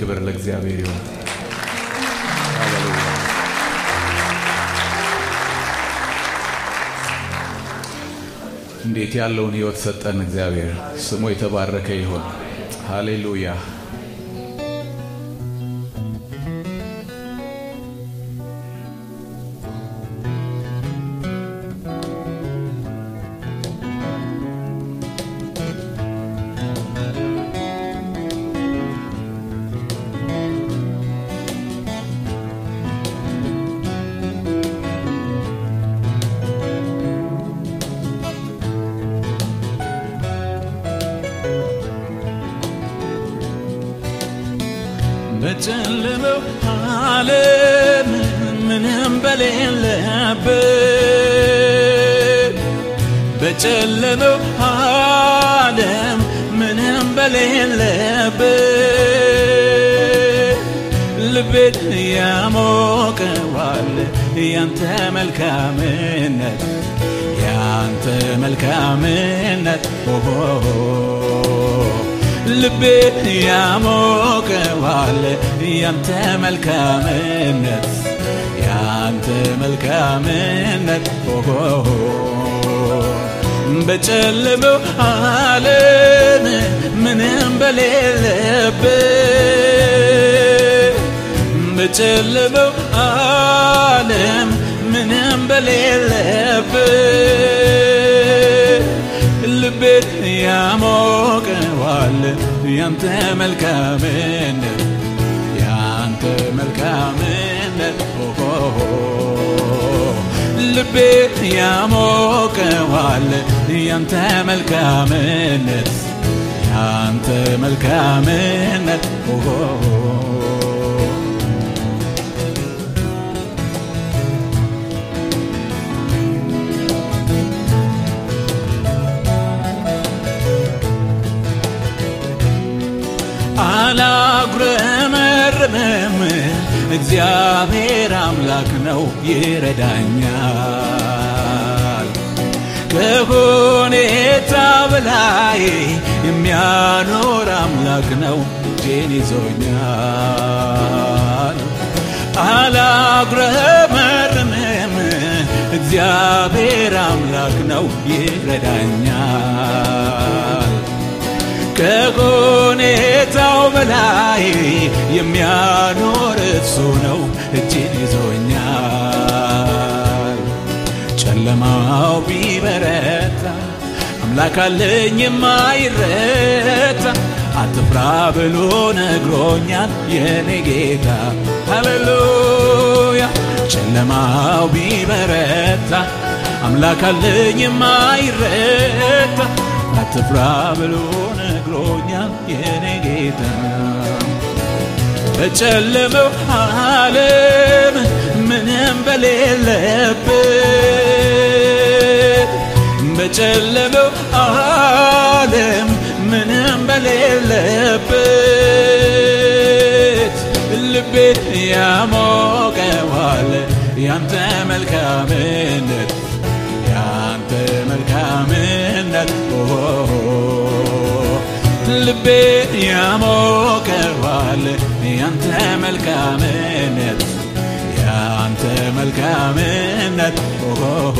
ክብር ለእግዚአብሔር ይሁን። ሃሌሉያ። እንዴት ያለውን ህይወት ሰጠን እግዚአብሔር ስሙ የተባረከ ይሁን። ሃሌሉያ። በጨለመው ዓለም ምንም በሌለበት በጨለመው ዓለም ምንም በሌለበት ልቤን ያሞቀዋል ያንተ መልካምነት ያንተ መልካምነት ኦሆ ልቤን ያሞቀዋል ያንተ መልካምነት ያንተ መልካምነት ኦሆ በጨለመው ዓለም ምንም በሌለበት በጨለመው ዓለም ምንም በሌለበት ልቤን ያሞቀዋል ያንተ መልካምነት ያንተ መልካምነት ኦሆ ልቤን ያሞቀዋል ያንተ መልካምነት ያንተ መልካምነት ኦሆ አላጉረመርምም እግዚአብሔር አምላክ ነው ይረዳኛል ከሁኔታ በላይ የሚያኖር አምላክ ነው እጄን ይዞኛል አላጉረመርምም እግዚአብሔር አምላክ ነው ይረዳኛል ከሁኔታው በላይ የሚያኖር እሱ ነው እጅን ይዞኛል። ጨለማው ቢበረታ አምላክ አለኝ የማይረታ አትፍራ ብሎ ነግሮኛል የኔ ጌታ ሃሌሉያ። ጨለማው ቢበረታ አምላክ አለኝ የማይረታ አትፍራ ብሎ ነግሮኛል የኔ ጌታ በጨለመው ዓለም ምንም በሌለበት በጨለመው ዓለም ምንም በሌለበት ልቤን ያሞቀዋል ያንተ መልካምነት ያንተ መልካምነት ኦሆ ልቤን ያሞቀዋል ያንተ መልካምነት ያንተ መልካምነት ኦሆ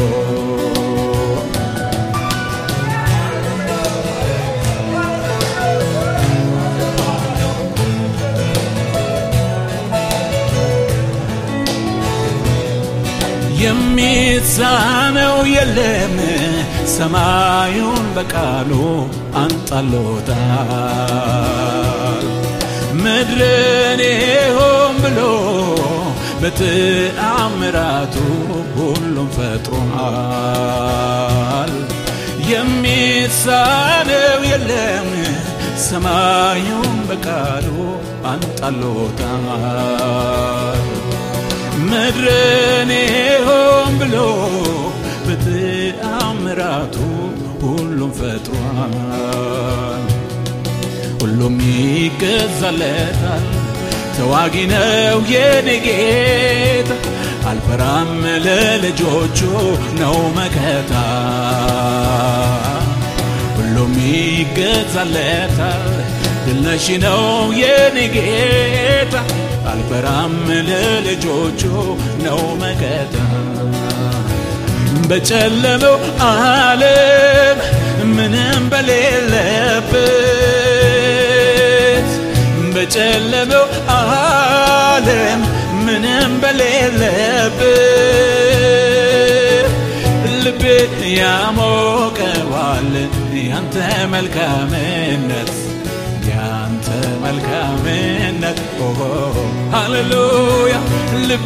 የሚሳነው የለም ሰማዩን በቃሉ አንጣሎታል ምድርን ሆን ብሎ በተአምራቱ ሁሉም ፈጥሯል የሚሳነው የለም ሰማዩን በቃሉ አንጣሎታል ምድርን ሆን ብሎ በተአምራቱ ሁሉም ፈጥሯል ሁሉም ይገዛለታል ተዋጊ ነው የኔ ጌታ አልፈራም ለልጆቹ ነው መከታ ሁሉም ይገዛለታል ድልነሽ ነው የኔ ጌታ አልፈራም ለልጆቹ ነው መከታ በጨለመው ዓለም ምንም በሌለበት በጨለመው ዓለም ምንም በሌለበት ልቤ ያሞቀዋል ያንተ መልካምነት ያንተ መልካምነት ኦሆ ሃሌሉያ ልቤ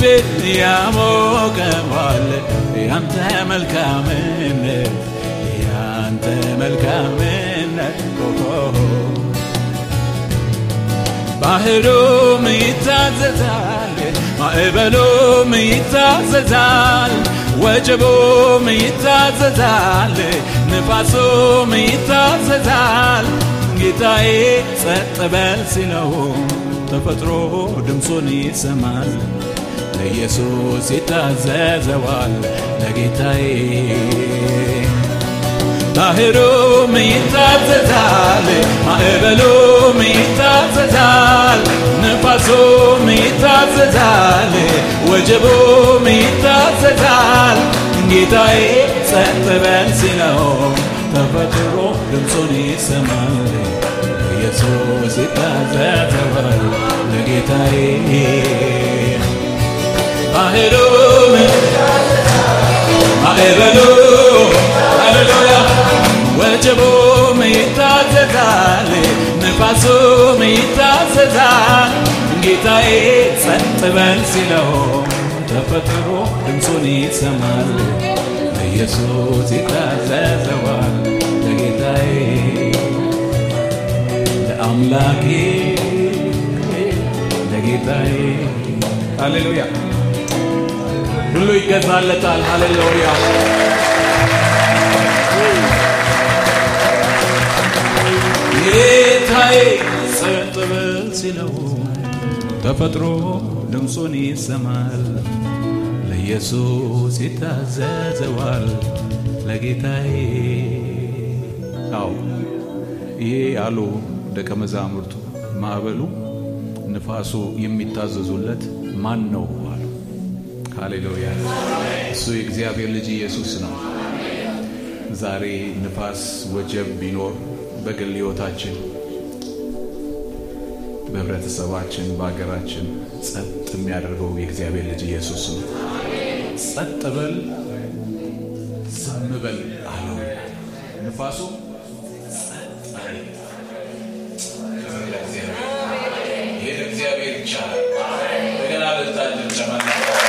ያሞቀዋል ያንተ መልካምነት ያንተ መልካምነት ኦሆ ባህሩም ይታዘዛል ማዕበሉም ይታዘዛል ወጀቡም ይታዘዛል ንፋሱም ይታዘዛል ጌታዬ ጸጥ በል ሲለው ተፈጥሮ ድምፁን ይሰማል ለኢየሱስ ይታዘዘዋል ለጌታዬ ባህሩም ይታዘዛል ማዕበሉም ይታዘዛል ንፋሱም ይታዘዛል ወጀቡም ይታዘዛል ጌታዬ ጸጥ በል ሲለው ተፈጥሮ ድምፁን ይሰማል ኢየሱስ ይታዘዘዋል ለጌታዬ ባህሩም ማዕበሉ ሃሌሉያ ወጀቡም ይታዘዛል ንፋሱም ይታዘዛል ጌታዬ ጸጥ በል ሲለው ተፈጥሮ ድምፁን ይሰማል ለኢየሱስ ይታዘዘዋል ለጌታዬ ለአምላኬ ለጌታዬ ሃሌሉያ ሁሉ ይገዛለታል ሃሌሉያ ጌታዬ ጸጥ በል ሲለው ተፈጥሮ ድምፁን ይሰማል ለኢየሱስ ይታዘዘዋል ለጌታዬ አው ይሄ አሉ ደቀ መዛሙርቱ ማዕበሉ ንፋሱ የሚታዘዙለት ማን ነው አሉ ሃሌሉያ እሱ የእግዚአብሔር ልጅ ኢየሱስ ነው ዛሬ ንፋስ ወጀብ ቢኖር በግል ህይወታችን በህብረተሰባችን በሀገራችን ጸጥ የሚያደርገው የእግዚአብሔር ልጅ ኢየሱስ ነው ጸጥ በል ዝም በል አለው ንፋሱ ይህ እግዚአብሔር ይቻላል እንደገና ልታልን ጨመና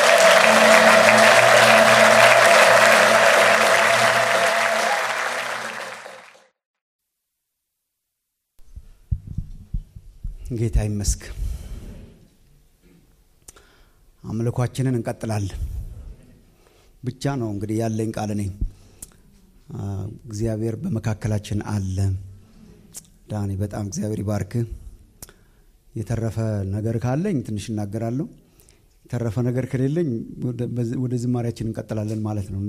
ጌታ ይመስግ አምልኳችንን እንቀጥላለን ብቻ ነው እንግዲህ ያለኝ ቃል እኔ እግዚአብሔር በመካከላችን አለ ዳኒ በጣም እግዚአብሔር ይባርክ የተረፈ ነገር ካለኝ ትንሽ እናገራለሁ የተረፈ ነገር ከሌለኝ ወደ ዝማሪያችን እንቀጥላለን ማለት ነው እና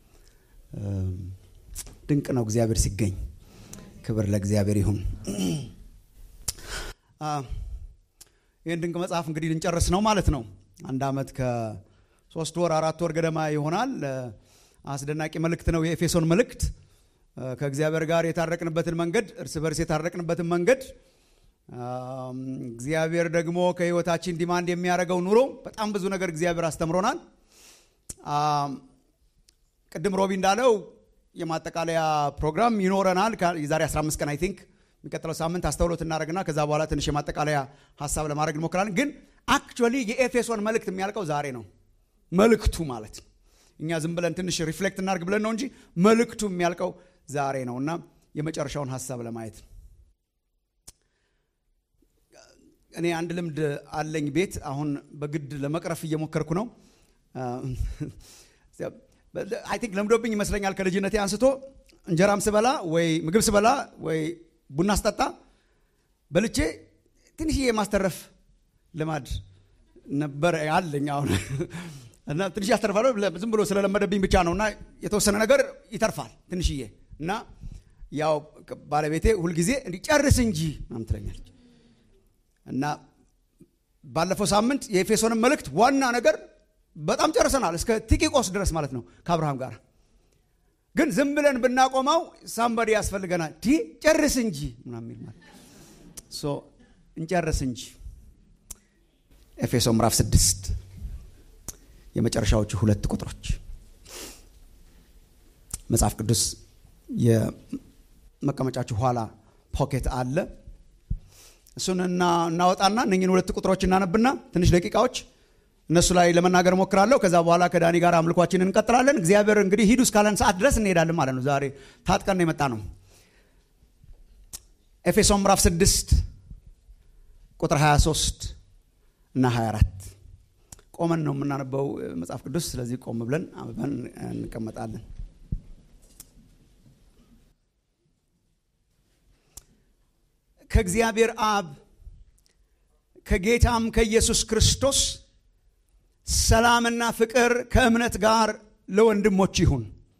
ድንቅ ነው እግዚአብሔር ሲገኝ ክብር ለእግዚአብሔር ይሁን ይህን ድንቅ መጽሐፍ እንግዲህ ልንጨርስ ነው ማለት ነው አንድ አመት ከሶስት ወር አራት ወር ገደማ ይሆናል አስደናቂ መልእክት ነው የኤፌሶን መልእክት ከእግዚአብሔር ጋር የታረቅንበትን መንገድ እርስ በርስ የታረቅንበትን መንገድ እግዚአብሔር ደግሞ ከህይወታችን ዲማንድ የሚያደርገው ኑሮ በጣም ብዙ ነገር እግዚአብሔር አስተምሮናል ቅድም ሮቢ እንዳለው የማጠቃለያ ፕሮግራም ይኖረናል የዛሬ 15 ቀን አይ ቲንክ የሚቀጥለው ሳምንት አስተውሎት እናደረግና ከዛ በኋላ ትንሽ የማጠቃለያ ሀሳብ ለማድረግ እንሞክራለን ግን አክቹዋሊ የኤፌሶን መልእክት የሚያልቀው ዛሬ ነው መልእክቱ ማለት እኛ ዝም ብለን ትንሽ ሪፍሌክት እናርግ ብለን ነው እንጂ መልእክቱ የሚያልቀው ዛሬ ነው እና የመጨረሻውን ሀሳብ ለማየት እኔ አንድ ልምድ አለኝ ቤት አሁን በግድ ለመቅረፍ እየሞከርኩ ነው አይ ቲንክ ለምዶብኝ ይመስለኛል ከልጅነቴ አንስቶ እንጀራም ስበላ ወይ ምግብ ስበላ ወይ ቡና ስጠጣ በልቼ ትንሽዬ የማስተረፍ ልማድ ነበር አለኝ አሁን እና ትንሽ ያስተርፋለሁ ዝም ብሎ ስለለመደብኝ ብቻ ነው እና የተወሰነ ነገር ይተርፋል ትንሽዬ እና ያው ባለቤቴ ሁልጊዜ እንዲጨርስ እንጂ ምናምን ትለኛለች እና ባለፈው ሳምንት የኤፌሶንን መልእክት ዋና ነገር በጣም ጨርሰናል እስከ ቲቂቆስ ድረስ ማለት ነው ከአብርሃም ጋር ግን ዝም ብለን ብናቆመው ሳምባዲ ያስፈልገናል ዲ ጨርስ እንጂ ምናምን ማለት ሶ እንጨርስ እንጂ ኤፌሶ ምዕራፍ ስድስት የመጨረሻዎቹ ሁለት ቁጥሮች መጽሐፍ ቅዱስ የመቀመጫችሁ ኋላ ፖኬት አለ እሱን እናወጣና እነኝን ሁለት ቁጥሮች እናነብና ትንሽ ደቂቃዎች እነሱ ላይ ለመናገር ሞክራለሁ ከዛ በኋላ ከዳኒ ጋር አምልኳችንን እንቀጥላለን እግዚአብሔር እንግዲህ ሂዱ እስካለን ሰዓት ድረስ እንሄዳለን ማለት ነው ዛሬ ታጥቀን የመጣ ነው ኤፌሶን ምዕራፍ 6 ቁጥር 23 እና 24 ቆመን ነው የምናነበው መጽሐፍ ቅዱስ ስለዚህ ቆም ብለን አንብበን እንቀመጣለን ከእግዚአብሔር አብ ከጌታም ከኢየሱስ ክርስቶስ ሰላምና ፍቅር ከእምነት ጋር ለወንድሞች ይሁን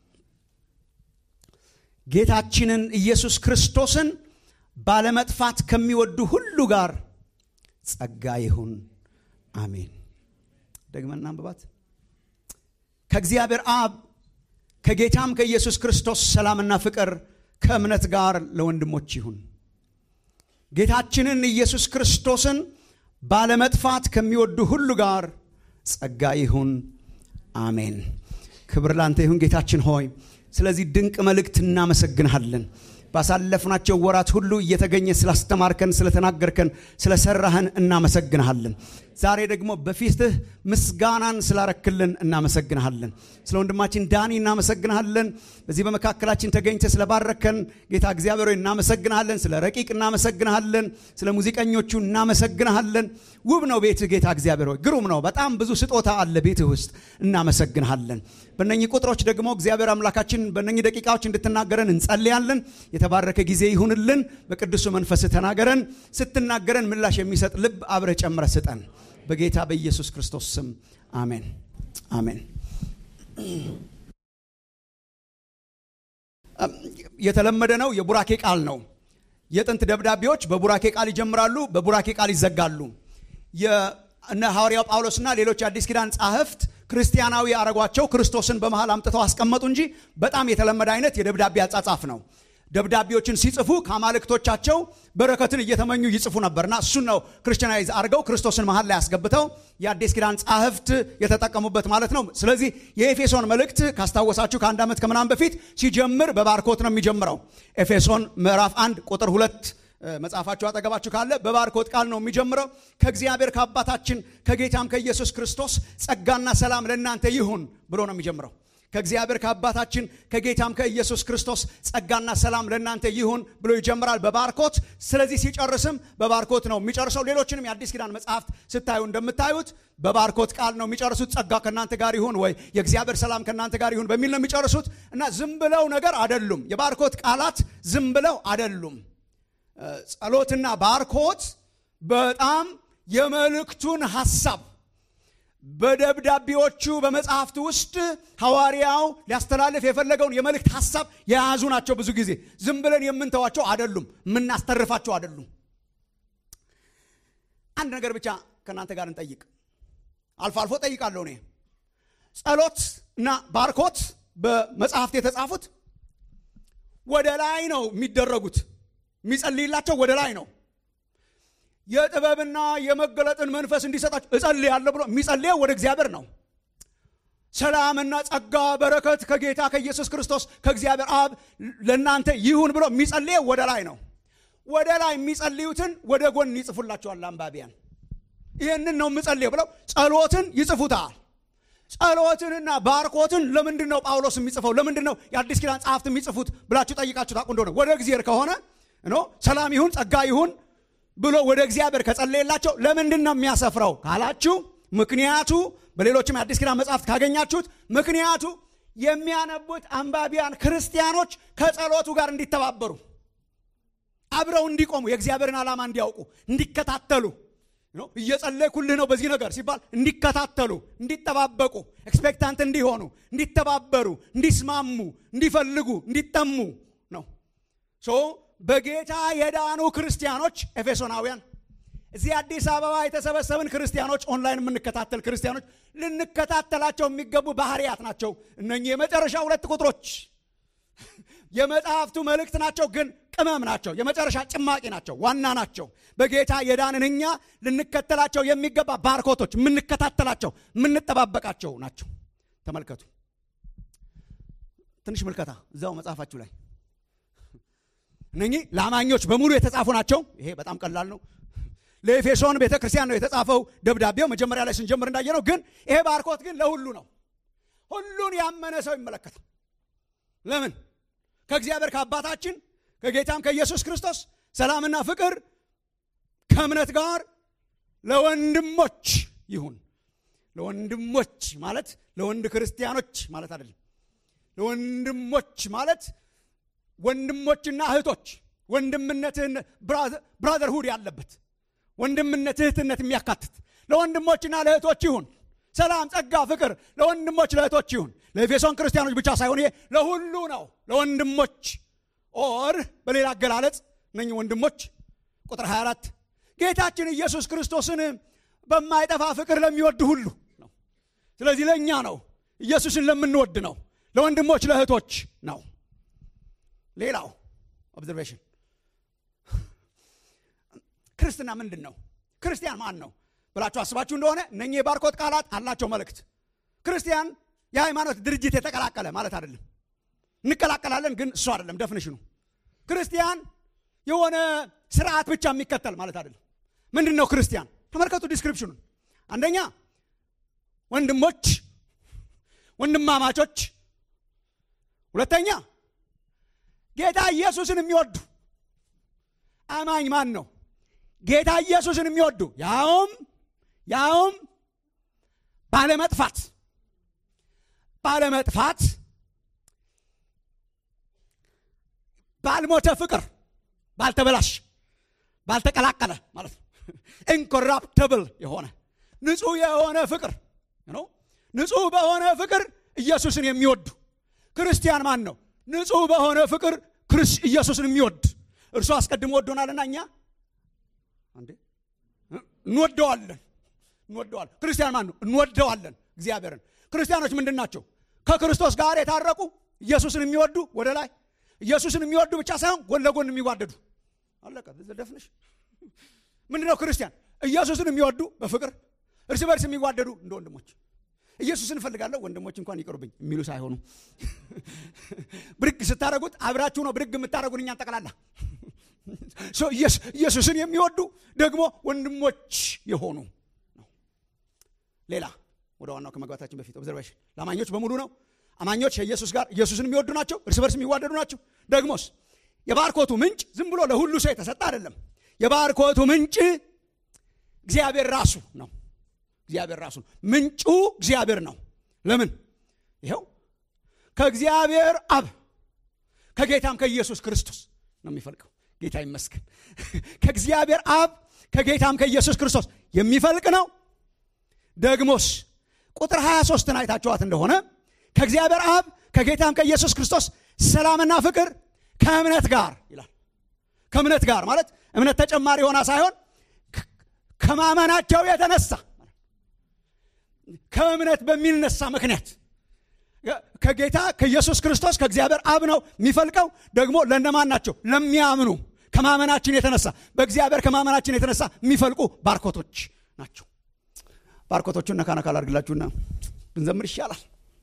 ጌታችንን ኢየሱስ ክርስቶስን ባለመጥፋት ከሚወዱ ሁሉ ጋር ጸጋ ይሁን አሜን ደግመን እናንብባት ከእግዚአብሔር አብ ከጌታም ከኢየሱስ ክርስቶስ ሰላምና ፍቅር ከእምነት ጋር ለወንድሞች ይሁን ጌታችንን ኢየሱስ ክርስቶስን ባለመጥፋት ከሚወዱ ሁሉ ጋር ጸጋ ይሁን አሜን ክብር ላንተ ይሁን ጌታችን ሆይ ስለዚህ ድንቅ መልእክት እናመሰግንሃለን ባሳለፍናቸው ወራት ሁሉ እየተገኘ ስላስተማርከን ስለተናገርከን ስለሰራህን እናመሰግንሃለን ዛሬ ደግሞ በፊትህ ምስጋናን ስላረክልን እናመሰግንሃለን ስለ ወንድማችን ዳኒ እናመሰግንሃለን በዚህ በመካከላችን ተገኝተ ስለባረከን ጌታ እግዚአብሔር እናመሰግንሃለን ስለ ረቂቅ እናመሰግንሃለን ስለ ሙዚቀኞቹ እናመሰግንሃለን ውብ ነው ቤትህ ጌታ እግዚአብሔር ሆይ ግሩም ነው በጣም ብዙ ስጦታ አለ ቤትህ ውስጥ እናመሰግንሃለን በእነኚህ ቁጥሮች ደግሞ እግዚአብሔር አምላካችን በእነኚህ ደቂቃዎች እንድትናገረን እንጸልያለን የተባረከ ጊዜ ይሁንልን በቅዱሱ መንፈስ ተናገረን ስትናገረን ምላሽ የሚሰጥ ልብ አብረ ጨምረ ስጠን በጌታ በኢየሱስ ክርስቶስ ስም አሜን አሜን የተለመደ ነው የቡራኬ ቃል ነው የጥንት ደብዳቤዎች በቡራኬ ቃል ይጀምራሉ በቡራኬ ቃል ይዘጋሉ እነ ሐዋርያው ጳውሎስና ሌሎች የአዲስ ኪዳን ጻሕፍት ክርስቲያናዊ አረጓቸው ክርስቶስን በመሃል አምጥተው አስቀመጡ እንጂ በጣም የተለመደ አይነት የደብዳቤ አጻጻፍ ነው ደብዳቤዎችን ሲጽፉ ከአማልክቶቻቸው በረከትን እየተመኙ ይጽፉ ነበርና እሱን ነው ክርስቲያናይዝ አድርገው ክርስቶስን መሀል ላይ አስገብተው የአዲስ ኪዳን ጻሕፍት የተጠቀሙበት ማለት ነው ስለዚህ የኤፌሶን መልእክት ካስታወሳችሁ ከአንድ ዓመት ከምናምን በፊት ሲጀምር በባርኮት ነው የሚጀምረው ኤፌሶን ምዕራፍ አንድ ቁጥር ሁለት መጽሐፋችሁ አጠገባችሁ ካለ በባርኮት ቃል ነው የሚጀምረው ከእግዚአብሔር ከአባታችን ከጌታም ከኢየሱስ ክርስቶስ ጸጋና ሰላም ለእናንተ ይሁን ብሎ ነው የሚጀምረው ከእግዚአብሔር ከአባታችን ከጌታም ከኢየሱስ ክርስቶስ ጸጋና ሰላም ለእናንተ ይሁን ብሎ ይጀምራል በባርኮት ስለዚህ ሲጨርስም በባርኮት ነው የሚጨርሰው ሌሎችንም የአዲስ ኪዳን መጽሐፍት ስታዩ እንደምታዩት በባርኮት ቃል ነው የሚጨርሱት ጸጋ ከእናንተ ጋር ይሁን ወይ የእግዚአብሔር ሰላም ከእናንተ ጋር ይሁን በሚል ነው የሚጨርሱት እና ዝም ብለው ነገር አደሉም የባርኮት ቃላት ዝም ብለው አደሉም ጸሎትና ባርኮት በጣም የመልእክቱን ሐሳብ በደብዳቤዎቹ በመጽሐፍት ውስጥ ሐዋርያው ሊያስተላልፍ የፈለገውን የመልእክት ሐሳብ የያዙ ናቸው ብዙ ጊዜ ዝም ብለን የምንተዋቸው አደሉም የምናስተርፋቸው አደሉም አንድ ነገር ብቻ ከእናንተ ጋር እንጠይቅ አልፎ አልፎ ጠይቃለሁ እኔ ጸሎት እና ባርኮት በመጽሐፍት የተጻፉት ወደ ላይ ነው የሚደረጉት የሚጸልይላቸው ወደ ላይ ነው የጥበብና የመገለጥን መንፈስ እንዲሰጣቸው እጸልያለሁ ብሎ የሚጸልየው ወደ እግዚአብሔር ነው ሰላምና ጸጋ በረከት ከጌታ ከኢየሱስ ክርስቶስ ከእግዚአብሔር አብ ለእናንተ ይሁን ብሎ የሚጸልየው ወደ ላይ ነው ወደ ላይ የሚጸልዩትን ወደ ጎን ይጽፉላቸዋል አንባቢያን ይህንን ነው የምጸልየው ብለው ጸሎትን ይጽፉታል ጸሎትንና ባርኮትን ለምንድን ነው ጳውሎስ የሚጽፈው ለምንድን ነው የአዲስ ኪዳን ጸሐፍት የሚጽፉት ብላችሁ ጠይቃችሁ ታቁ እንደሆነ ወደ እግዚአብሔር ከሆነ ኖ ሰላም ይሁን ጸጋ ይሁን ብሎ ወደ እግዚአብሔር ከጸለየላቸው ለምንድን ነው የሚያሰፍረው ካላችሁ ምክንያቱ በሌሎችም የአዲስ ኪዳን መጽሐፍት ካገኛችሁት ምክንያቱ የሚያነቡት አንባቢያን ክርስቲያኖች ከጸሎቱ ጋር እንዲተባበሩ አብረው እንዲቆሙ የእግዚአብሔርን ዓላማ እንዲያውቁ እንዲከታተሉ እየጸለይኩልህ ነው በዚህ ነገር ሲባል እንዲከታተሉ እንዲጠባበቁ ኤክስፔክታንት እንዲሆኑ እንዲተባበሩ እንዲስማሙ እንዲፈልጉ እንዲጠሙ ነው ሶ በጌታ የዳኑ ክርስቲያኖች ኤፌሶናውያን እዚህ አዲስ አበባ የተሰበሰብን ክርስቲያኖች ኦንላይን የምንከታተል ክርስቲያኖች ልንከታተላቸው የሚገቡ ባህርያት ናቸው እነኚህ የመጨረሻ ሁለት ቁጥሮች የመጽሐፍቱ መልእክት ናቸው ግን ቅመም ናቸው የመጨረሻ ጭማቂ ናቸው ዋና ናቸው በጌታ የዳንን እኛ ልንከተላቸው የሚገባ ባርኮቶች የምንከታተላቸው የምንጠባበቃቸው ናቸው ተመልከቱ ትንሽ ምልከታ እዛው መጽሐፋችሁ ላይ እነኚህ ለአማኞች በሙሉ የተጻፉ ናቸው ይሄ በጣም ቀላል ነው ለኤፌሶን ቤተ ክርስቲያን ነው የተጻፈው ደብዳቤው መጀመሪያ ላይ ስንጀምር እንዳየ ነው ግን ይሄ ባርኮት ግን ለሁሉ ነው ሁሉን ያመነ ሰው ይመለከታል ለምን ከእግዚአብሔር ከአባታችን ከጌታም ከኢየሱስ ክርስቶስ ሰላምና ፍቅር ከእምነት ጋር ለወንድሞች ይሁን ለወንድሞች ማለት ለወንድ ክርስቲያኖች ማለት አይደለም ለወንድሞች ማለት ወንድሞችና እህቶች ወንድምነትህን ብራዘርሁድ ያለበት ወንድምነት እህትነት የሚያካትት ለወንድሞችና ለእህቶች ይሁን ሰላም ጸጋ ፍቅር ለወንድሞች ለእህቶች ይሁን ለኤፌሶን ክርስቲያኖች ብቻ ሳይሆን ይሄ ለሁሉ ነው ለወንድሞች ኦር በሌላ አገላለጽ እነኝ ወንድሞች ቁጥር 24 ጌታችን ኢየሱስ ክርስቶስን በማይጠፋ ፍቅር ለሚወድ ሁሉ ነው ስለዚህ ለእኛ ነው ኢየሱስን ለምንወድ ነው ለወንድሞች ለእህቶች ነው ሌላው ኦብዘርቬሽን ክርስትና ምንድን ነው ክርስቲያን ማን ነው ብላችሁ አስባችሁ እንደሆነ እነኚህ የባርኮት ቃላት አላቸው መልእክት ክርስቲያን የሃይማኖት ድርጅት የተቀላቀለ ማለት አይደለም እንቀላቀላለን ግን እሱ አይደለም ደፍንሽኑ ክርስቲያን የሆነ ስርዓት ብቻ የሚከተል ማለት አይደለም ምንድን ነው ክርስቲያን ተመልከቱ ዲስክሪፕሽኑን አንደኛ ወንድሞች ወንድማማቾች ሁለተኛ ጌታ ኢየሱስን የሚወዱ አማኝ ማን ነው ጌታ ኢየሱስን የሚወዱ ያውም ያውም ባለመጥፋት ባለመጥፋት ባልሞተ ፍቅር ባልተበላሽ ባልተቀላቀለ ማለት ነው ኢንኮራፕተብል የሆነ ንጹህ የሆነ ፍቅር ነው ንጹህ በሆነ ፍቅር ኢየሱስን የሚወዱ ክርስቲያን ማን ነው ንጹህ በሆነ ፍቅር ኢየሱስን የሚወድ እርሱ አስቀድሞ ወዶናልና እኛ አንዴ እንወደዋለን እንወደዋለን ክርስቲያን ማን ነው እንወደዋለን እግዚአብሔርን ክርስቲያኖች ምንድን ናቸው ከክርስቶስ ጋር የታረቁ ኢየሱስን የሚወዱ ወደ ላይ ኢየሱስን የሚወዱ ብቻ ሳይሆን ጎን ለጎን የሚዋደዱ አለቀ ደፍንሽ ምንድነው ክርስቲያን ኢየሱስን የሚወዱ በፍቅር እርስ በርስ የሚዋደዱ እንደ ወንድሞች ኢየሱስን እፈልጋለሁ ወንድሞች እንኳን ይቀሩብኝ የሚሉ ሳይሆኑ ብድግ ስታደረጉት አብራችሁ ነው ብድግ የምታደረጉን እኛን ጠቅላላ ኢየሱስን የሚወዱ ደግሞ ወንድሞች የሆኑ ነው ሌላ ወደ ዋናው ከመግባታችን በፊት ኦብዘርቬሽን ለአማኞች በሙሉ ነው አማኞች ከኢየሱስ ጋር ኢየሱስን የሚወዱ ናቸው እርስ በርስ የሚዋደዱ ናቸው ደግሞስ የባርኮቱ ምንጭ ዝም ብሎ ለሁሉ ሰው የተሰጠ አይደለም የባርኮቱ ምንጭ እግዚአብሔር ራሱ ነው እግዚአብሔር ራሱ ነው ምንጩ እግዚአብሔር ነው ለምን ይኸው ከእግዚአብሔር አብ ከጌታም ከኢየሱስ ክርስቶስ ነው የሚፈልቀው ጌታ ይመስገን ከእግዚአብሔር አብ ከጌታም ከኢየሱስ ክርስቶስ የሚፈልቅ ነው ደግሞስ ቁጥር 23 አይታችኋት እንደሆነ ከእግዚአብሔር አብ ከጌታም ከኢየሱስ ክርስቶስ ሰላምና ፍቅር ከእምነት ጋር ይላል ከእምነት ጋር ማለት እምነት ተጨማሪ ሆና ሳይሆን ከማመናቸው የተነሳ ከእምነት በሚነሳ ምክንያት ከጌታ ከኢየሱስ ክርስቶስ ከእግዚአብሔር አብ ነው የሚፈልቀው ደግሞ ለእነማን ናቸው ለሚያምኑ ከማመናችን የተነሳ በእግዚአብሔር ከማመናችን የተነሳ የሚፈልቁ ባርኮቶች ናቸው ባርኮቶቹን ነካ ነካ ላድርግላችሁና ብንዘምር ይሻላል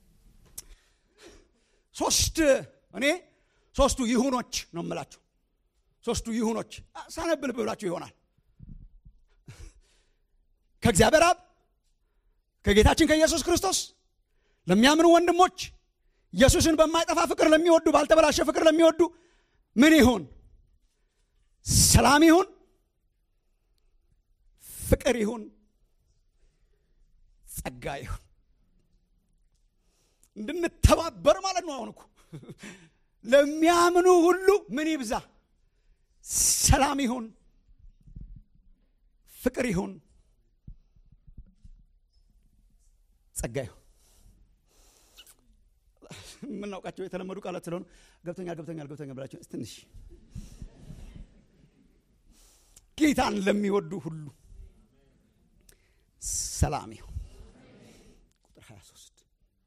ሶስት እኔ ሶስቱ ይሁኖች ነው የምላቸው ሶስቱ ይሁኖች ሳነብል ብላችሁ ይሆናል ከእግዚአብሔር አብ ከጌታችን ከኢየሱስ ክርስቶስ ለሚያምኑ ወንድሞች ኢየሱስን በማይጠፋ ፍቅር ለሚወዱ ባልተበላሸ ፍቅር ለሚወዱ ምን ይሁን ሰላም ይሁን ፍቅር ይሁን ጸጋ ይሁን እንድንተባበር ማለት ነው አሁን እኮ ለሚያምኑ ሁሉ ምን ይብዛ ሰላም ይሁን ፍቅር ይሁን ጸጋ ይሁን የምናውቃቸው የተለመዱ ቃላት ስለሆኑ ገብተኛል ገብተኛል ገብተኛል ብላቸው ትንሽ ጌታን ለሚወዱ ሁሉ ሰላም ይሁን። ቁጥር 23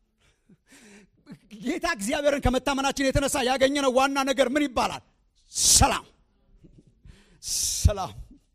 ጌታ እግዚአብሔርን ከመታመናችን የተነሳ ያገኘነው ዋና ነገር ምን ይባላል? ሰላም ሰላም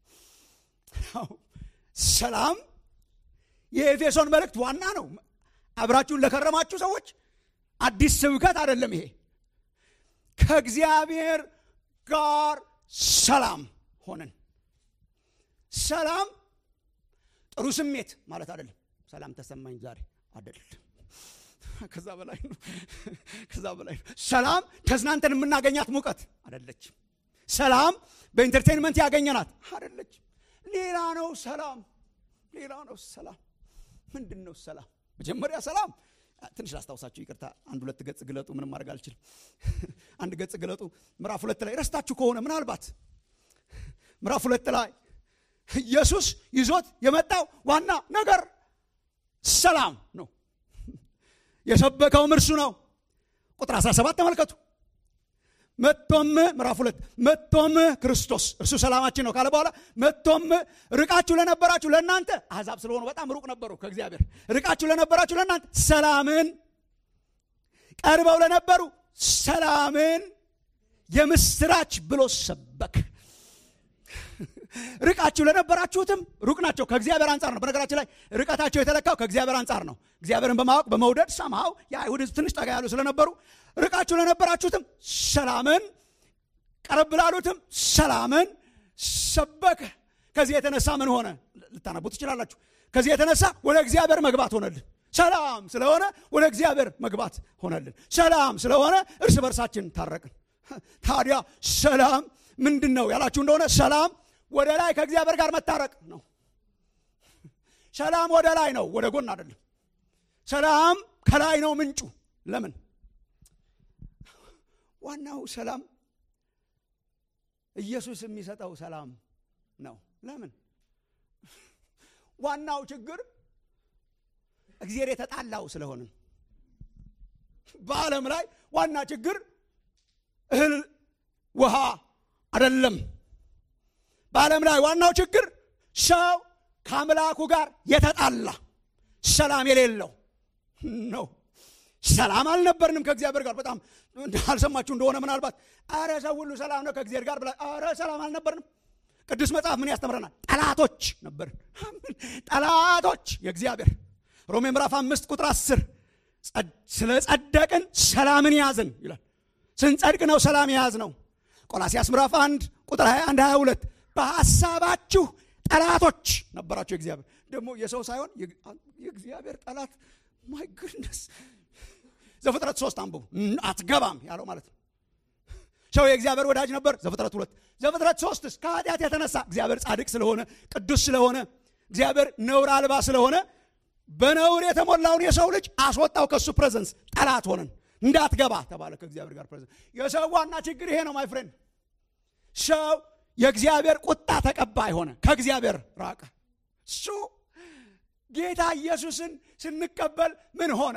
ሰላም የኤፌሶን መልእክት ዋና ነው። አብራችሁን ለከረማችሁ ሰዎች አዲስ ስብከት አይደለም ይሄ። ከእግዚአብሔር ጋር ሰላም ሆነን ሰላም ጥሩ ስሜት ማለት አይደለም። ሰላም ተሰማኝ ዛሬ አይደለም። ከዛ በላይ ነው። ከዛ በላይ ነው። ሰላም ተዝናንተን የምናገኛት ሙቀት አይደለችም። ሰላም በኢንተርቴንመንት ያገኘናት አይደለችም። ሌላ ነው ሰላም፣ ሌላ ነው ሰላም። ምንድን ነው ሰላም? መጀመሪያ ሰላም ትንሽ ላስታውሳችሁ፣ ይቅርታ። አንድ ሁለት ገጽ ግለጡ። ምንም ማድረግ አልችልም። አንድ ገጽ ግለጡ። ምዕራፍ ሁለት ላይ ረስታችሁ ከሆነ ምናልባት ምዕራፍ ሁለት ላይ ኢየሱስ ይዞት የመጣው ዋና ነገር ሰላም ነው። የሰበከውም እርሱ ነው። ቁጥር 17 ተመልከቱ። መጥቶም ምዕራፍ ሁለት መጥቶም ክርስቶስ እርሱ ሰላማችን ነው ካለ በኋላ መጥቶም ርቃችሁ ለነበራችሁ ለእናንተ አሕዛብ ስለሆኑ በጣም ሩቅ ነበሩ ከእግዚአብሔር ርቃችሁ ለነበራችሁ ለእናንተ ሰላምን ቀርበው ለነበሩ ሰላምን የምስራች ብሎ ሰበክ ርቃችሁ ለነበራችሁትም ሩቅ ናቸው ከእግዚአብሔር አንጻር ነው በነገራችን ላይ ርቀታቸው የተለካው ከእግዚአብሔር አንጻር ነው እግዚአብሔርን በማወቅ በመውደድ ሰምሃው የአይሁድ ትንሽ ጠጋ ያሉ ስለነበሩ ርቃችሁ ለነበራችሁትም ሰላምን ቀረብ ላሉትም ሰላምን ሰበከ ከዚህ የተነሳ ምን ሆነ ልታነቡ ትችላላችሁ ከዚህ የተነሳ ወደ እግዚአብሔር መግባት ሆነልን ሰላም ስለሆነ ወደ እግዚአብሔር መግባት ሆነልን ሰላም ስለሆነ እርስ በርሳችን ታረቅን ታዲያ ሰላም ምንድን ነው ያላችሁ እንደሆነ ሰላም ወደ ላይ ከእግዚአብሔር ጋር መታረቅ ነው ሰላም ወደ ላይ ነው ወደ ጎን አይደለም ሰላም ከላይ ነው ምንጩ ለምን ዋናው ሰላም ኢየሱስ የሚሰጠው ሰላም ነው ለምን ዋናው ችግር እግዚአብሔር የተጣላው ስለሆነ በዓለም ላይ ዋና ችግር እህል ውሃ አይደለም በዓለም ላይ ዋናው ችግር ሰው ከአምላኩ ጋር የተጣላ ሰላም የሌለው ነው ሰላም አልነበርንም ከእግዚአብሔር ጋር በጣም አልሰማችሁ እንደሆነ ምናልባት አረ ሰው ሁሉ ሰላም ነው ከእግዚአብሔር ጋር ብላ አረ ሰላም አልነበርንም ቅዱስ መጽሐፍ ምን ያስተምረናል ጠላቶች ነበርን ጠላቶች የእግዚአብሔር ሮሜ ምዕራፍ አምስት ቁጥር አስር ስለ ጸደቅን ሰላምን ያዝን ይላል ስንጸድቅ ነው ሰላም የያዝ ነው ቆላሲያስ ምዕራፍ 1 ቁጥር 21 22 በሐሳባችሁ ጠላቶች ነበራችሁ የእግዚአብሔር ደግሞ የሰው ሳይሆን የእግዚአብሔር ጠላት ማይ ግድነስ ዘፍጥረት ሶስት አንብቡ አትገባም ያለው ማለት ነው ሰው የእግዚአብሔር ወዳጅ ነበር ዘፍጥረት ሁለት ዘፍጥረት ሶስትስ ከኃጢአት የተነሳ እግዚአብሔር ጻድቅ ስለሆነ ቅዱስ ስለሆነ እግዚአብሔር ነውር አልባ ስለሆነ በነውር የተሞላውን የሰው ልጅ አስወጣው ከእሱ ፕሬዘንስ ጠላት ሆነን እንዳትገባ ተባለ ከእግዚአብሔር ጋር ፕሬዘንስ የሰው ዋና ችግር ይሄ ነው ማይ ፍሬንድ ሰው የእግዚአብሔር ቁጣ ተቀባይ ሆነ ከእግዚአብሔር ራቀ እሱ ጌታ ኢየሱስን ስንቀበል ምን ሆነ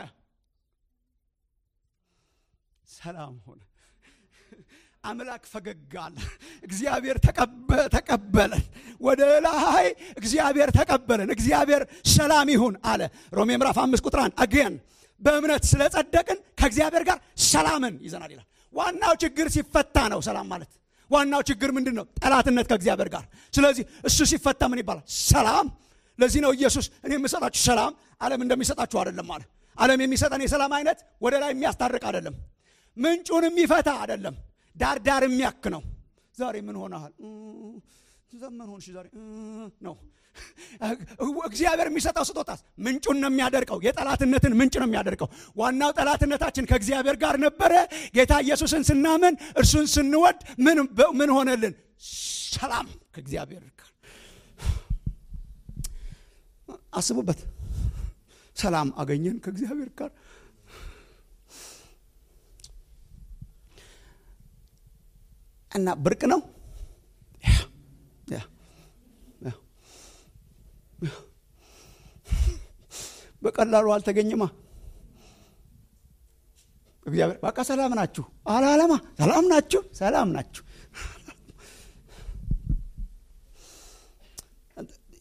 ሰላም ሆነ አምላክ ፈገግ አለ እግዚአብሔር ተቀበለን ወደ ላይ እግዚአብሔር ተቀበለን እግዚአብሔር ሰላም ይሁን አለ ሮሜ ምዕራፍ አምስት ቁጥር አንድ አገን በእምነት ስለጸደቅን ከእግዚአብሔር ጋር ሰላምን ይዘናል ይላል ዋናው ችግር ሲፈታ ነው ሰላም ማለት ዋናው ችግር ምንድን ነው ጠላትነት ከእግዚአብሔር ጋር ስለዚህ እሱ ሲፈታ ምን ይባላል ሰላም ለዚህ ነው ኢየሱስ እኔ የምሰጣችሁ ሰላም ዓለም እንደሚሰጣችሁ አይደለም አለ ዓለም የሚሰጠን የሰላም አይነት ወደ ላይ የሚያስታርቅ አይደለም ምንጩን የሚፈታ አይደለም ዳር ዳር የሚያክ ነው ዛሬ ምን ሆነሃል ዘመን ሆንሽ ዛሬ ነው እግዚአብሔር የሚሰጠው ስጦታስ ምንጩን ነው የሚያደርቀው የጠላትነትን ምንጭ ነው የሚያደርቀው ዋናው ጠላትነታችን ከእግዚአብሔር ጋር ነበረ ጌታ ኢየሱስን ስናምን እርሱን ስንወድ ምን ሆነልን ሰላም ከእግዚአብሔር ጋር አስቡበት ሰላም አገኘን ከእግዚአብሔር ጋር እና ብርቅ ነው በቀላሉ አልተገኘማ እግዚአብሔር በቃ ሰላም ናችሁ አላለማ ሰላም ናችሁ ሰላም ናችሁ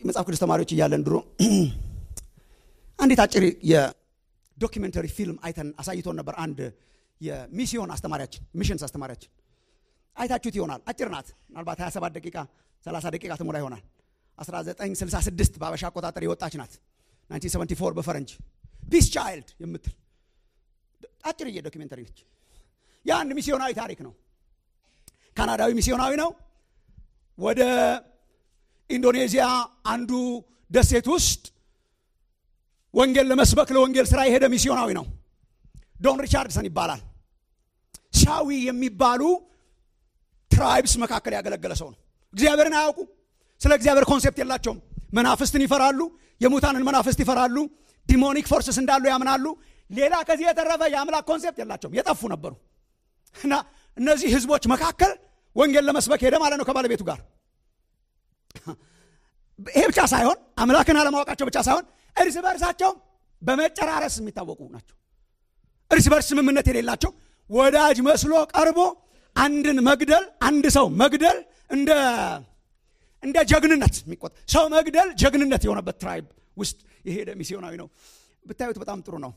መጽሐፍ ቅዱስ ተማሪዎች እያለን ድሮ አንዲት አጭር የዶኪሜንተሪ ፊልም አይተን አሳይቶን ነበር። አንድ የሚስዮን አስተማሪያችን ሚሽንስ አስተማሪያችን አይታችሁት ይሆናል። አጭር ናት። ምናልባት 27 ደቂቃ 30 ደቂቃ ትሞላ ይሆናል። 1966 በአበሻ አቆጣጠር የወጣች ናት። 1974 በፈረንጅ ፒስ ቻይልድ የምትል አጭርዬ ዶኪሜንተሪ ነች። የአንድ ሚስዮናዊ ታሪክ ነው። ካናዳዊ ሚስዮናዊ ነው። ወደ ኢንዶኔዚያ አንዱ ደሴት ውስጥ ወንጌል ለመስበክ ለወንጌል ስራ የሄደ ሚስዮናዊ ነው። ዶን ሪቻርድሰን ይባላል። ሻዊ የሚባሉ ትራይብስ መካከል ያገለገለ ሰው ነው። እግዚአብሔርን አያውቁ። ስለ እግዚአብሔር ኮንሴፕት የላቸውም። መናፍስትን ይፈራሉ። የሙታንን መናፍስት ይፈራሉ። ዲሞኒክ ፎርስስ እንዳሉ ያምናሉ። ሌላ ከዚህ የተረፈ የአምላክ ኮንሴፕት የላቸውም። የጠፉ ነበሩ እና እነዚህ ህዝቦች መካከል ወንጌል ለመስበክ ሄደ ማለት ነው ከባለቤቱ ጋር። ይሄ ብቻ ሳይሆን አምላክን አለማወቃቸው ብቻ ሳይሆን እርስ በርሳቸው በመጨራረስ የሚታወቁ ናቸው። እርስ በርስ ስምምነት የሌላቸው ወዳጅ መስሎ ቀርቦ አንድን መግደል አንድ ሰው መግደል እንደ እንደ ጀግንነት የሚቆጠር ሰው መግደል ጀግንነት የሆነበት ትራይብ ውስጥ የሄደ ሚስዮናዊ ነው። ብታዩት በጣም ጥሩ ነው።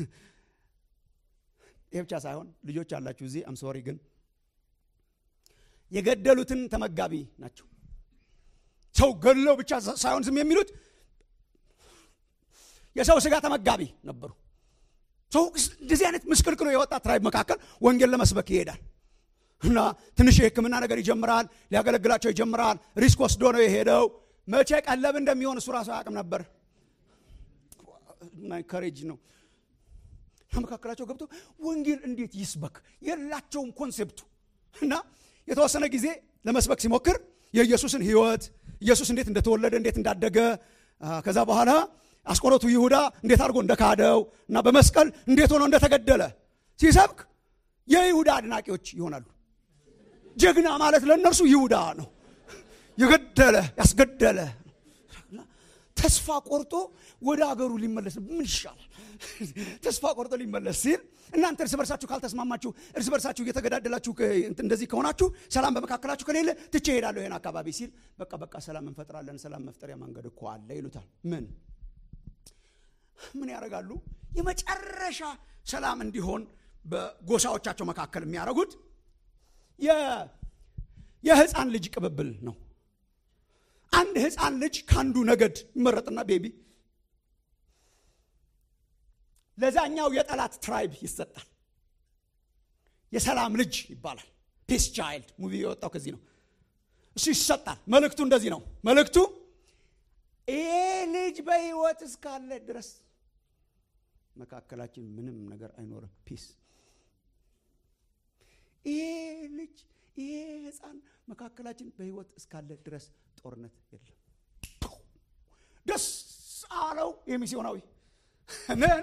ይህ ብቻ ሳይሆን ልጆች አላችሁ እዚህ አምሶሪ ግን የገደሉትን ተመጋቢ ናቸው። ሰው ገድለው ብቻ ሳይሆን ዝም የሚሉት የሰው ስጋ ተመጋቢ ነበሩ። ሰው እንደዚህ አይነት ምስቅልቅሎ የወጣ ትራይብ መካከል ወንጌል ለመስበክ ይሄዳል እና ትንሽ የሕክምና ነገር ይጀምራል። ሊያገለግላቸው ይጀምራል። ሪስክ ወስዶ ነው የሄደው። መቼ ቀለብ እንደሚሆን እሱ ራሱ አያውቅም ነበር። ከሬጅ ነው መካከላቸው ገብቶ ወንጌል እንዴት ይስበክ የላቸውም ኮንሴፕቱ እና የተወሰነ ጊዜ ለመስበክ ሲሞክር የኢየሱስን ህይወት ኢየሱስ እንዴት እንደተወለደ እንዴት እንዳደገ ከዛ በኋላ አስቆሮቱ ይሁዳ እንዴት አድርጎ እንደካደው እና በመስቀል እንዴት ሆኖ እንደተገደለ ሲሰብክ የይሁዳ አድናቂዎች ይሆናሉ። ጀግና ማለት ለእነርሱ ይሁዳ ነው። የገደለ ያስገደለ ተስፋ ቆርጦ ወደ አገሩ ሊመለስ ምን ይሻላል? ተስፋ ቆርጦ ሊመለስ ሲል እናንተ እርስ በርሳችሁ ካልተስማማችሁ፣ እርስ በርሳችሁ እየተገዳደላችሁ እንደዚህ ከሆናችሁ፣ ሰላም በመካከላችሁ ከሌለ ትቼ እሄዳለሁ ይሄን አካባቢ ሲል፣ በቃ በቃ ሰላም እንፈጥራለን፣ ሰላም መፍጠሪያ መንገድ እኮ አለ ይሉታል። ምን ምን ያደርጋሉ? የመጨረሻ ሰላም እንዲሆን በጎሳዎቻቸው መካከል የሚያደርጉት የህፃን ልጅ ቅብብል ነው። አንድ ህፃን ልጅ ከአንዱ ነገድ ይመረጥና ቤቢ ለዛኛው የጠላት ትራይብ ይሰጣል። የሰላም ልጅ ይባላል። ፒስ ቻይልድ ሙቪ የወጣው ከዚህ ነው። እሱ ይሰጣል። መልእክቱ እንደዚህ ነው። መልእክቱ ይሄ ልጅ በህይወት እስካለ ድረስ መካከላችን ምንም ነገር አይኖርም። ፒስ ይሄ ልጅ ይሄ ህፃን መካከላችን በህይወት እስካለ ድረስ ጦርነት የለም። ደስ አለው የሚስዮናዊ ምን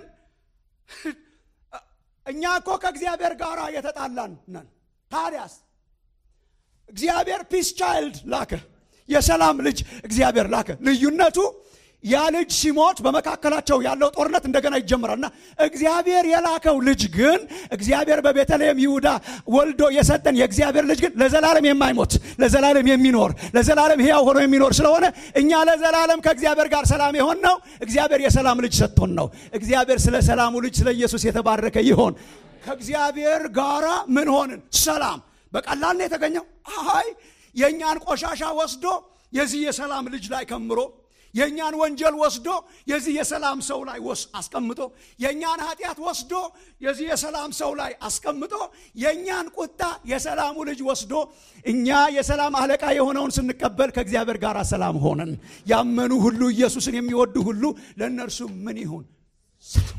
እኛ እኮ ከእግዚአብሔር ጋር የተጣላን ነን። ታዲያስ እግዚአብሔር ፒስ ቻይልድ ላከ፣ የሰላም ልጅ እግዚአብሔር ላከ። ልዩነቱ ያ ልጅ ሲሞት በመካከላቸው ያለው ጦርነት እንደገና ይጀምራል እና እግዚአብሔር የላከው ልጅ ግን እግዚአብሔር በቤተልሔም ይሁዳ ወልዶ የሰጠን የእግዚአብሔር ልጅ ግን ለዘላለም የማይሞት ለዘላለም የሚኖር ለዘላለም ሕያው ሆኖ የሚኖር ስለሆነ እኛ ለዘላለም ከእግዚአብሔር ጋር ሰላም የሆን ነው። እግዚአብሔር የሰላም ልጅ ሰጥቶን ነው። እግዚአብሔር ስለ ሰላሙ ልጅ ስለ ኢየሱስ የተባረከ ይሆን። ከእግዚአብሔር ጋራ ምን ሆንን? ሰላም በቀላል ነው የተገኘው። አይ የእኛን ቆሻሻ ወስዶ የዚህ የሰላም ልጅ ላይ ከምሮ የእኛን ወንጀል ወስዶ የዚህ የሰላም ሰው ላይ ወስ አስቀምጦ የእኛን ኃጢአት ወስዶ የዚህ የሰላም ሰው ላይ አስቀምጦ የእኛን ቁጣ የሰላሙ ልጅ ወስዶ እኛ የሰላም አለቃ የሆነውን ስንቀበል ከእግዚአብሔር ጋር ሰላም ሆነን ያመኑ ሁሉ ኢየሱስን የሚወዱ ሁሉ ለእነርሱ ምን ይሁን? ሰላም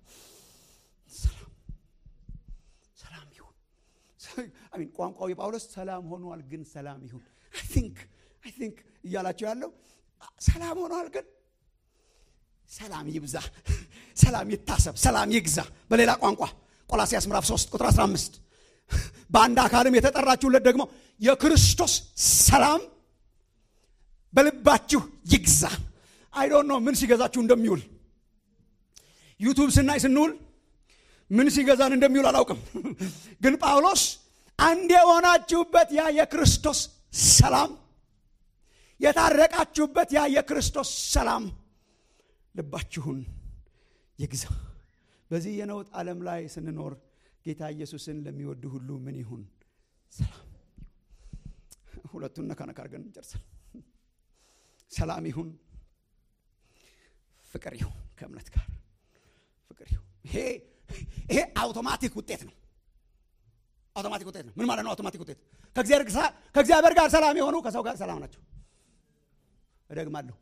ሰላም ይሁን። አሚን ቋንቋው የጳውሎስ ሰላም ሆኗል፣ ግን ሰላም ይሁን አይ ቲንክ እያላቸው ያለው ሰላም ሆኗል፣ ግን ሰላም ይብዛ፣ ሰላም ይታሰብ፣ ሰላም ይግዛ። በሌላ ቋንቋ ቆላሲያስ ምዕራፍ 3 ቁጥር 15 በአንድ አካልም የተጠራችሁለት ደግሞ የክርስቶስ ሰላም በልባችሁ ይግዛ። አይ ዶንት ኖ ምን ሲገዛችሁ እንደሚውል ዩቱብ ስናይ ስንውል ምን ሲገዛን እንደሚውል አላውቅም። ግን ጳውሎስ አንድ የሆናችሁበት ያ የክርስቶስ ሰላም የታረቃችሁበት ያ የክርስቶስ ሰላም ልባችሁን ይግዛ። በዚህ የነውጥ ዓለም ላይ ስንኖር ጌታ ኢየሱስን ለሚወዱ ሁሉ ምን ይሁን? ሰላም። ሁለቱን ነካ ነካ አድርገን እንጨርሳል። ሰላም ይሁን፣ ፍቅር ይሁን፣ ከእምነት ጋር ፍቅር ይሁን። ይሄ ይሄ አውቶማቲክ ውጤት ነው። አውቶማቲክ ውጤት ነው። ምን ማለት ነው? አውቶማቲክ ውጤት ከእግዚአብሔር ጋር ሰላም የሆኑ ከሰው ጋር ሰላም ናቸው። እደግማለሁ።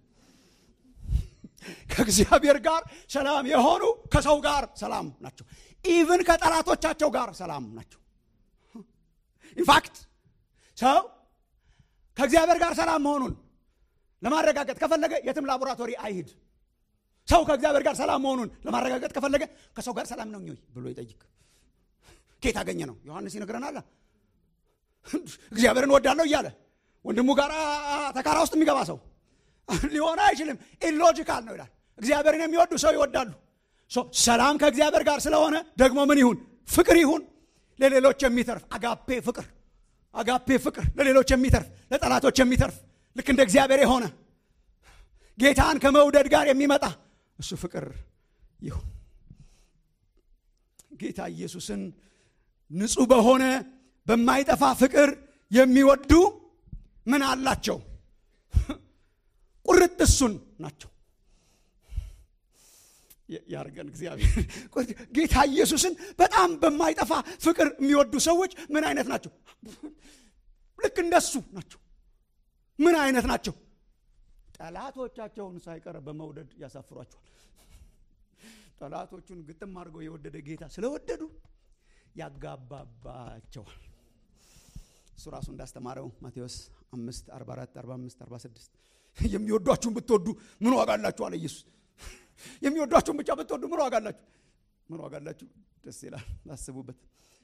ከእግዚአብሔር ጋር ሰላም የሆኑ ከሰው ጋር ሰላም ናቸው። ኢቭን ከጠላቶቻቸው ጋር ሰላም ናቸው። ኢንፋክት ሰው ከእግዚአብሔር ጋር ሰላም መሆኑን ለማረጋገጥ ከፈለገ የትም ላቦራቶሪ አይሂድ። ሰው ከእግዚአብሔር ጋር ሰላም መሆኑን ለማረጋገጥ ከፈለገ ከሰው ጋር ሰላም ነው ወይ ብሎ ይጠይቅ። ኬት አገኘ ነው? ዮሐንስ ይነግረናል። እግዚአብሔርን ወዳለሁ እያለ ወንድሙ ጋር ተካራ ውስጥ የሚገባ ሰው ሊሆን አይችልም። ኢሎጂካል ነው ይላል። እግዚአብሔርን የሚወዱ ሰው ይወዳሉ። ሰላም ከእግዚአብሔር ጋር ስለሆነ ደግሞ ምን ይሁን? ፍቅር ይሁን። ለሌሎች የሚተርፍ አጋፔ ፍቅር፣ አጋፔ ፍቅር ለሌሎች የሚተርፍ ለጠላቶች የሚተርፍ ልክ እንደ እግዚአብሔር የሆነ ጌታን ከመውደድ ጋር የሚመጣ እሱ ፍቅር ይሁን። ጌታ ኢየሱስን ንጹሕ በሆነ በማይጠፋ ፍቅር የሚወዱ ምን አላቸው? ቁርጥ እሱን ናቸው። ያርገን እግዚአብሔር። ጌታ ኢየሱስን በጣም በማይጠፋ ፍቅር የሚወዱ ሰዎች ምን አይነት ናቸው? ልክ እንደሱ ናቸው። ምን አይነት ናቸው? ጠላቶቻቸውን ሳይቀር በመውደድ ያሳፍሯቸዋል። ጠላቶቹን ግጥም አድርገው የወደደ ጌታ ስለወደዱ ያጋባባቸዋል። እሱ ራሱ እንዳስተማረው ማቴዎስ 5 44 45 46 የሚወዷችሁን ብትወዱ ምን ዋጋ አላችሁ አለ ኢየሱስ። የሚወዷችሁን ብቻ ብትወዱ ምን ዋጋ አላችሁ? ምን ዋጋ አላችሁ? ደስ ይላል። አስቡበት።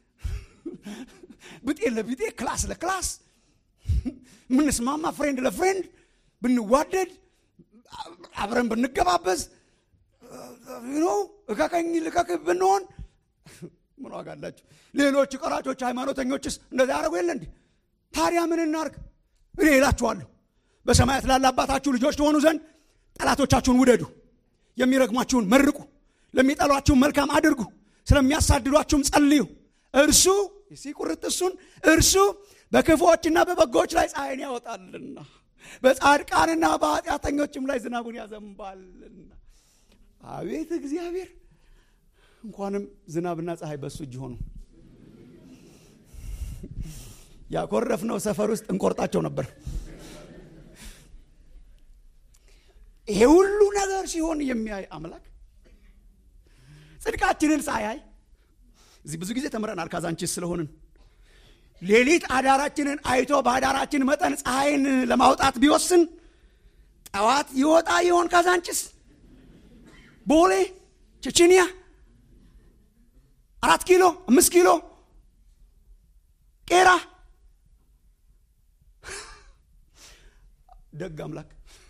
ብጤ ለብጤ ክላስ ለክላስ ምንስማማ ፍሬንድ ለፍሬንድ ብንዋደድ አብረን ብንገባበዝ ነው እከከኝ ልከክ ብንሆን ምን ዋጋ አላችሁ? ሌሎች ቀራጮች ሃይማኖተኞችስ እንደዛ ያደረጉ የለ እንዲህ። ታዲያ ምን እናርግ? እኔ እላችኋለሁ በሰማያት ላለ አባታችሁ ልጆች ትሆኑ ዘንድ ጠላቶቻችሁን ውደዱ፣ የሚረግሟችሁን መርቁ፣ ለሚጠሏችሁን መልካም አድርጉ፣ ስለሚያሳድዷችሁም ጸልዩ። እርሱ ሲቁርጥ እሱን እርሱ በክፉዎችና በበጎዎች ላይ ፀሐይን ያወጣልና በጻድቃንና በኃጢአተኞችም ላይ ዝናቡን ያዘንባልና። አቤት እግዚአብሔር! እንኳንም ዝናብና ፀሐይ በእሱ እጅ ሆኑ። ያኮረፍነው ሰፈር ውስጥ እንቆርጣቸው ነበር። ይሄ ሁሉ ነገር ሲሆን የሚያይ አምላክ ጽድቃችንን ሳያይ እዚህ ብዙ ጊዜ ተምረናል። ካዛንቺስ ስለሆንን ሌሊት አዳራችንን አይቶ በአዳራችን መጠን ፀሐይን ለማውጣት ቢወስን ጠዋት ይወጣ ይሆን? ካዛንቺስ፣ ቦሌ፣ ቼችኒያ፣ አራት ኪሎ፣ አምስት ኪሎ፣ ቄራ። ደግ አምላክ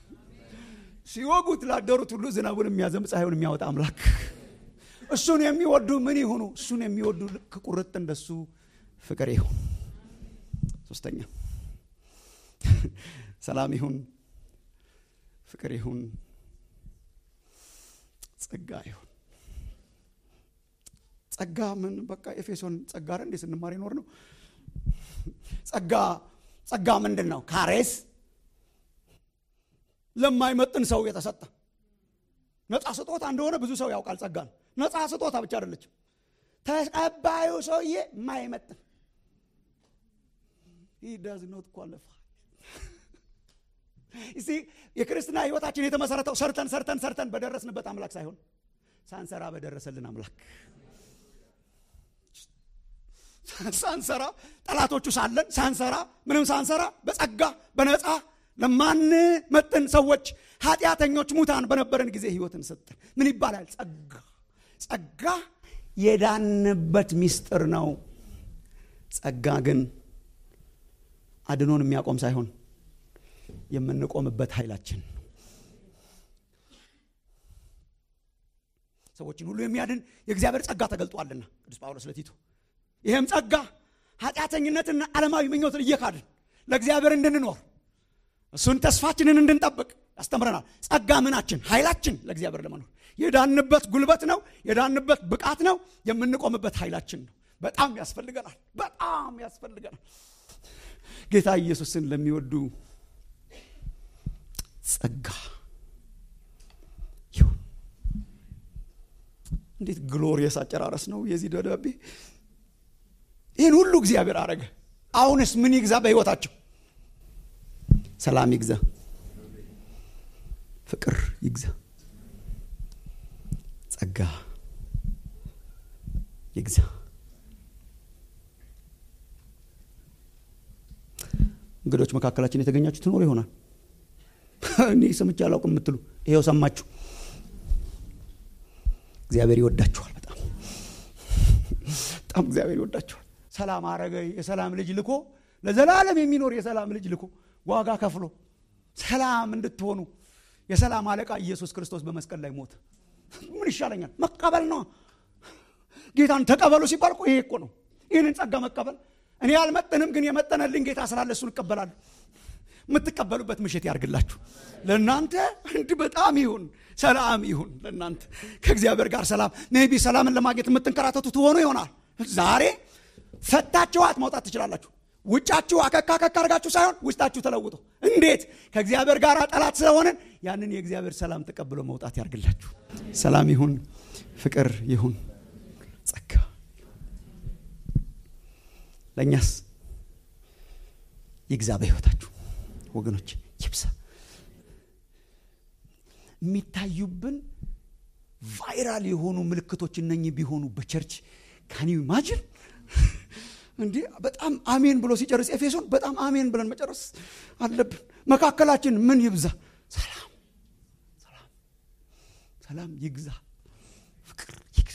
ሲወጉት ላደሩት ሁሉ ዝናቡን የሚያዘንብ ፀሐዩን የሚያወጣ አምላክ እሱን የሚወዱ ምን ይሁኑ? እሱን የሚወዱ ልክ ቁርጥ እንደሱ ፍቅር ይሁን። ሶስተኛ ሰላም ይሁን፣ ፍቅር ይሁን፣ ጸጋ ይሁን። ጸጋ ምን በቃ ኤፌሶን ጸጋ ረ እንዴ ስንማር ይኖር ነው። ጸጋ ጸጋ ምንድን ነው? ካሬስ ለማይመጥን ሰው የተሰጠ ነፃ ስጦታ እንደሆነ ብዙ ሰው ያውቃል። ጸጋ ነው። ነፃ ስጦታ ብቻ አይደለችም። ተቀባዩ ሰውዬ የማይመጥን he does not qualify እስቲ የክርስትና ህይወታችን የተመሰረተው ሰርተን ሰርተን ሰርተን በደረስንበት አምላክ ሳይሆን ሳንሰራ በደረሰልን አምላክ ሳንሰራ ጠላቶቹ ሳለን ሳንሰራ ምንም ሳንሰራ በጸጋ በነፃ ለማንመጥን ሰዎች ኃጢአተኞች ሙታን በነበረን ጊዜ ህይወትን ሰጠን። ምን ይባላል? ጸጋ ጸጋ የዳንበት ሚስጥር ነው። ጸጋ ግን አድኖን የሚያቆም ሳይሆን የምንቆምበት ኃይላችን ሰዎችን ሁሉ የሚያድን የእግዚአብሔር ጸጋ ተገልጧልና ቅዱስ ጳውሎስ ለቲቶ ይህም ጸጋ ኃጢአተኝነትና ዓለማዊ ምኞትን እየካድን ለእግዚአብሔር እንድንኖር እሱን ተስፋችንን እንድንጠብቅ ያስተምረናል ጸጋ ምናችን ኃይላችን ለእግዚአብሔር ለመኖር የዳንበት ጉልበት ነው የዳንበት ብቃት ነው የምንቆምበት ኃይላችን ነው በጣም ያስፈልገናል በጣም ያስፈልገናል ጌታ ኢየሱስን ለሚወዱ ጸጋ ይሁን እንዴት ግሎሪየስ አጨራረስ ነው የዚህ ደብዳቤ ይህን ሁሉ እግዚአብሔር አረገ አሁንስ ምን ይግዛ በህይወታቸው ሰላም ይግዛ ፍቅር ይግዛ ጸጋ ይግዛ እንግዶች መካከላችን የተገኛችሁ ትኖሩ ይሆናል እኔ ሰምቼ አላውቅም የምትሉ ይኸው ሰማችሁ እግዚአብሔር ይወዳችኋል በጣም በጣም እግዚአብሔር ይወዳችኋል ሰላም አረገ የሰላም ልጅ ልኮ ለዘላለም የሚኖር የሰላም ልጅ ልኮ ዋጋ ከፍሎ ሰላም እንድትሆኑ የሰላም አለቃ ኢየሱስ ክርስቶስ በመስቀል ላይ ሞተ ምን ይሻለኛል መቀበል ነው ጌታን ተቀበሉ ሲባል ይሄ እኮ ነው ይህንን ጸጋ መቀበል እኔ ያልመጠንም ግን የመጠነልኝ ጌታ ስላለ እሱን እቀበላለሁ የምትቀበሉበት ምሽት ያርግላችሁ ለእናንተ እንድ በጣም ይሁን ሰላም ይሁን ለእናንተ ከእግዚአብሔር ጋር ሰላም ሜቢ ሰላምን ለማግኘት የምትንከራተቱ ትሆኑ ይሆናል ዛሬ ፈታችኋት መውጣት ትችላላችሁ ውጫችሁ አከካ አከካ አርጋችሁ ሳይሆን ውስጣችሁ ተለውጦ እንዴት ከእግዚአብሔር ጋር ጠላት ስለሆንን ያንን የእግዚአብሔር ሰላም ተቀብሎ መውጣት ያርግላችሁ ሰላም ይሁን ፍቅር ይሁን ጸጋ ለእኛስ ይግዛ በህይወታችሁ ወገኖች ይብዛ የሚታዩብን ቫይራል የሆኑ ምልክቶች እነኚህ ቢሆኑ በቸርች ካኒ ማጅን እንዲህ በጣም አሜን ብሎ ሲጨርስ ኤፌሶን በጣም አሜን ብለን መጨረስ አለብን መካከላችን ምን ይብዛ ሰላም ሰላም ሰላም ይግዛ ፍቅር ይግዛ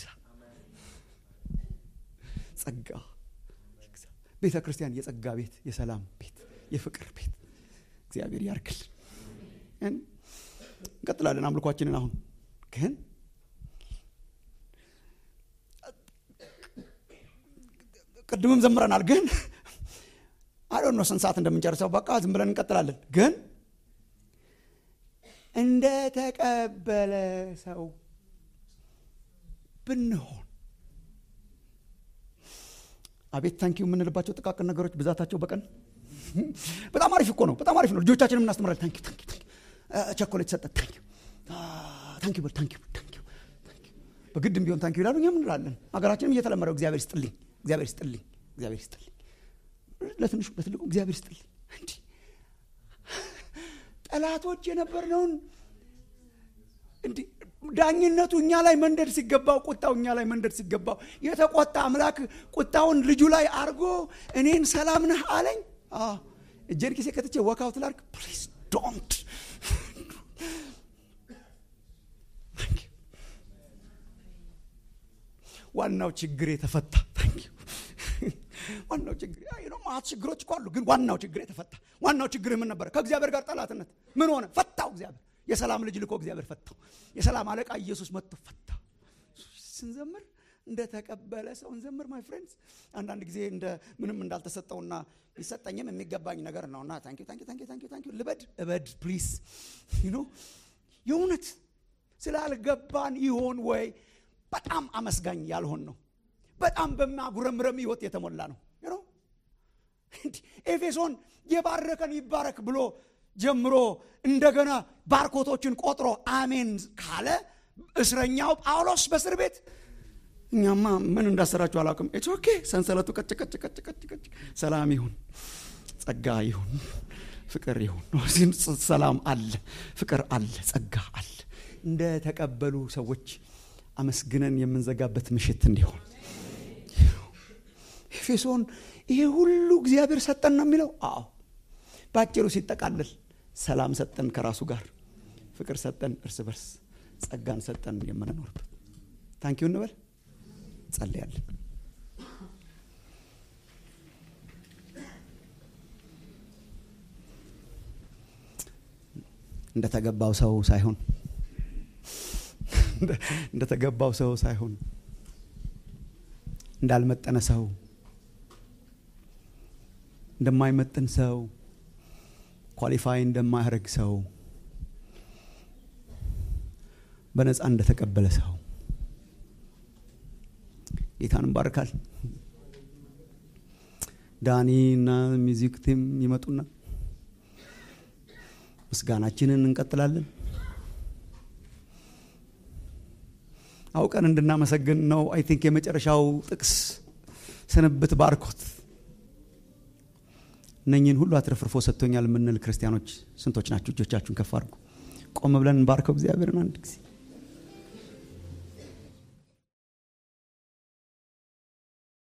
ጸጋ ይግዛ ቤተ ክርስቲያን የጸጋ ቤት የሰላም ቤት የፍቅር ቤት እግዚአብሔር ያርክል እንቀጥላለን አምልኳችንን አሁን ግን ቅድምም ዘምረናል ግን አዶን ነው ስንት ሰዓት እንደምንጨርሰው በቃ ዝም ብለን እንቀጥላለን ግን እንደ ተቀበለ ሰው ብንሆን አቤት ታንኪው የምንልባቸው ጥቃቅን ነገሮች ብዛታቸው በቀን በጣም አሪፍ እኮ ነው በጣም አሪፍ ነው ልጆቻችንም እናስተምራለን ታንኪ ታንኪ ቸኮሌት ሰጠ ታንኪ ታንኪ በል ታንኪ ታንኪ በግድም ቢሆን ታንኪ ይላሉ እኛም እንላለን ሀገራችንም እየተለመደው እግዚአብሔር ይስጥልኝ እግዚአብሔር ይስጥልኝ እግዚአብሔር ይስጥልኝ ለትንሹ ለትልቁ እግዚአብሔር ይስጥልኝ እንዲ ጠላቶች የነበርነውን እንዲ ዳኝነቱ እኛ ላይ መንደድ ሲገባው ቁጣው እኛ ላይ መንደድ ሲገባው የተቆጣ አምላክ ቁጣውን ልጁ ላይ አርጎ እኔን ሰላም ነህ አለኝ እጄን ኪሴ ከትቼ ወካውት ላርግ ፕሊዝ ዶንት ዋናው ችግር የተፈታ ዋናው ችግር ማት ችግሮች እኮ አሉ ግን ዋናው ችግር የተፈታ ዋናው ችግር ምን ነበረ ከእግዚአብሔር ጋር ጠላትነት ምን ሆነ ፈታው እግዚአብሔር የሰላም ልጅ ልኮ እግዚአብሔር ፈታው የሰላም አለቃ ኢየሱስ መጥቶ ፈታው ስንዘምር እንደተቀበለ ሰው እንዘምር ማይ ፍሬንድስ አንዳንድ ጊዜ እንደ ምንም እንዳልተሰጠውና ሊሰጠኝም የሚገባኝ ነገር ነውና ታንኪ ታንኪ ታንኪ ታንኪ ታንኪ ልበድ እበድ ፕሊዝ ዩ የእውነት ስላልገባን ይሆን ወይ በጣም አመስጋኝ ያልሆን ነው በጣም በማጉረምረም ህይወት የተሞላ ነው ኤፌሶን የባረከን ይባረክ ብሎ ጀምሮ እንደገና ባርኮቶችን ቆጥሮ አሜን ካለ እስረኛው ጳውሎስ በእስር ቤት እኛማ ምን እንዳሰራችሁ አላውቅም ኢትስ ኦኬ ሰንሰለቱ ቀጭ ቀጭ ቀጭ ቀጭ ቀጭ ሰላም ይሁን ጸጋ ይሁን ፍቅር ይሁን ሰላም አለ ፍቅር አለ ጸጋ አለ እንደ ተቀበሉ ሰዎች አመስግነን የምንዘጋበት ምሽት እንዲሆን ኤፌሶን ይሄ ሁሉ እግዚአብሔር ሰጠን ነው የሚለው አዎ በአጭሩ ሲጠቃልል ሰላም ሰጠን ከራሱ ጋር ፍቅር ሰጠን እርስ በርስ ጸጋን ሰጠን የምንኖርበት ታንኪው እንበል ጸልያለን እንደተገባው ሰው ሳይሆን እንደተገባው ሰው ሳይሆን እንዳልመጠነ ሰው እንደማይመጥን ሰው ኳሊፋይ እንደማያደርግ ሰው በነፃ እንደተቀበለ ሰው ጌታን እንባርካል። ዳኒ እና ሚዚክ ቲም ይመጡና ምስጋናችንን እንቀጥላለን። አውቀን እንድናመሰግን ነው። አይ ቲንክ የመጨረሻው ጥቅስ ስንብት ባርኮት እነኝህን ሁሉ አትረፍርፎ ሰጥቶኛል የምንል ክርስቲያኖች ስንቶች ናችሁ? እጆቻችሁን ከፍ አድርጉ። ቆም ብለን እንባርከው እግዚአብሔርን አንድ ጊዜ